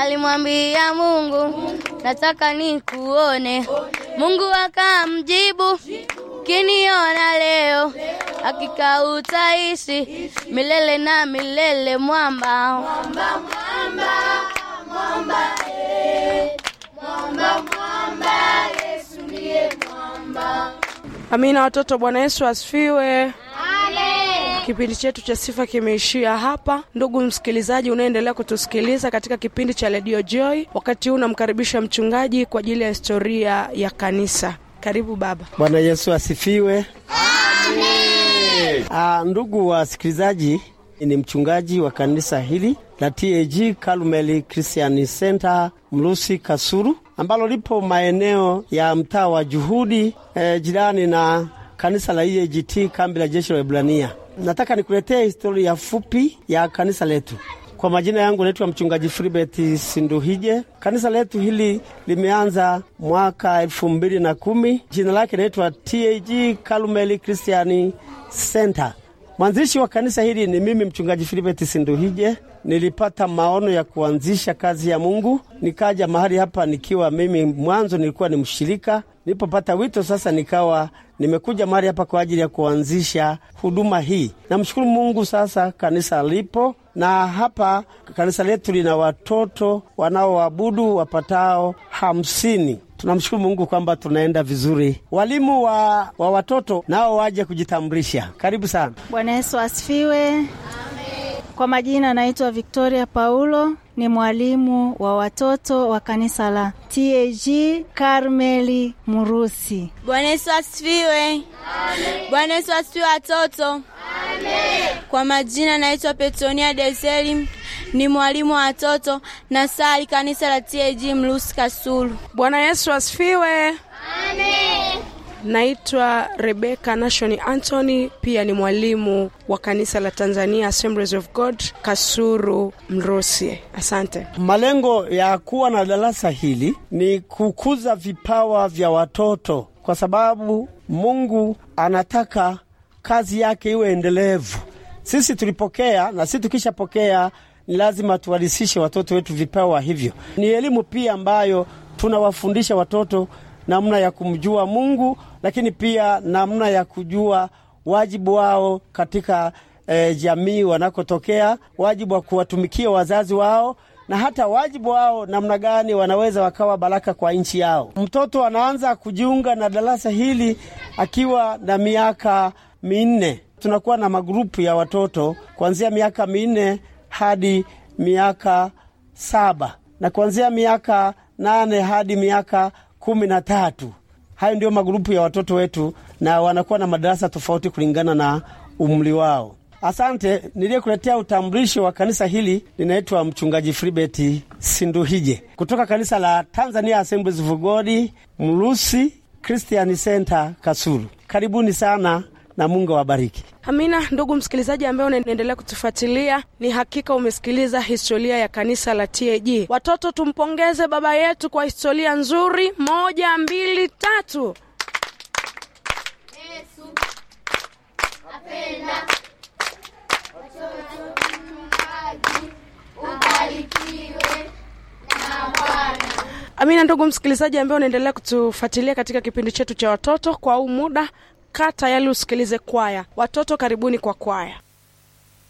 Alimwambia Mungu, nataka nikuone. Mungu akamjibu, kiniona leo, hakika utaishi milele na milele. Mwamba, mwamba, mwamba, mwamba, eh. mwamba, mwamba, Yesu ndiye mwamba. Amina watoto, Bwana Yesu asifiwe. Kipindi chetu cha sifa kimeishia hapa. Ndugu msikilizaji unaendelea kutusikiliza katika kipindi cha Radio Joy, wakati huu namkaribisha mchungaji kwa ajili ya historia ya kanisa. Karibu baba. Bwana Yesu asifiwe. Amen. Ndugu wasikilizaji, ni mchungaji wa kanisa hili la TAG Karmeli Christian Center Mlusi Kasuru, ambalo lipo maeneo ya mtaa wa Juhudi eh, jirani na kanisa la EAGT kambi la jeshi la Ibrania. Nataka nikuletee historia fupi ya kanisa letu. Kwa majina yangu naitwa mchungaji Filibert Sinduhije. Kanisa letu hili limeanza mwaka elfu mbili na kumi. Jina lake naitwa TAG Karmeli Christian Center. Mwanzilishi wa kanisa hili ni mimi mchungaji Filibert Sinduhije. Nilipata maono ya kuanzisha kazi ya Mungu, nikaja mahali hapa nikiwa mimi mwanzo nilikuwa ni mshirika. Nilipopata wito sasa, nikawa nimekuja mahali hapa kwa ajili ya kuanzisha huduma hii. Namshukuru Mungu, sasa kanisa lipo na hapa kanisa letu lina watoto wanaoabudu wapatao hamsini. Tunamshukuru Mungu kwamba tunaenda vizuri. Walimu wa, wa watoto nao waje kujitambulisha. Karibu sana. Bwana Yesu asifiwe. Kwa majina naitwa Victoria Paulo, ni mwalimu wa watoto wa kanisa la TAG Karmeli Murusi. Bwana Yesu asifiwe. Bwana Yesu asifiwe watoto. Kwa majina naitwa Petronia Deseli, ni mwalimu wa watoto na sali kanisa la TAG Mlusi Kasulu. Bwana Yesu asifiwe. Naitwa Rebeka Nashoni Anthony, pia ni mwalimu wa kanisa la Tanzania Assemblies of God Kasuru Mrusi. Asante. Malengo ya kuwa na darasa hili ni kukuza vipawa vya watoto, kwa sababu Mungu anataka kazi yake iwe endelevu. Sisi tulipokea na sisi tukishapokea, ni lazima tuwalisishe watoto wetu vipawa hivyo. Ni elimu pia ambayo tunawafundisha watoto namna ya kumjua Mungu, lakini pia namna ya kujua wajibu wao katika eh, jamii wanakotokea, wajibu wa kuwatumikia wazazi wao na hata wajibu wao namna gani wanaweza wakawa baraka kwa nchi yao. Mtoto anaanza kujiunga na darasa hili akiwa na miaka minne. Tunakuwa na magrupu ya watoto kuanzia miaka minne hadi miaka saba na kuanzia miaka nane hadi miaka kumi na tatu. Hayo ndio magrupu ya watoto wetu, na wanakuwa na madarasa tofauti kulingana na umri wao. Asante. Niliyekuletea utambulisho wa kanisa hili linaitwa mchungaji Filibert Sinduhije kutoka kanisa la Tanzania Assemblies of God Mlusi Christian Center Kasulu. Karibuni sana na Mungu awabariki. Amina. Ndugu msikilizaji ambaye unaendelea kutufuatilia, ni hakika umesikiliza historia ya kanisa la TAG. Watoto, tumpongeze baba yetu kwa historia nzuri. Moja, mbili, tatu. Yesu apenda watoto, ubarikiwe na Bwana. Amina. Ndugu msikilizaji ambaye unaendelea kutufuatilia katika kipindi chetu cha watoto kwa huu muda, kaa tayari usikilize kwaya. Watoto, karibuni kwa kwaya.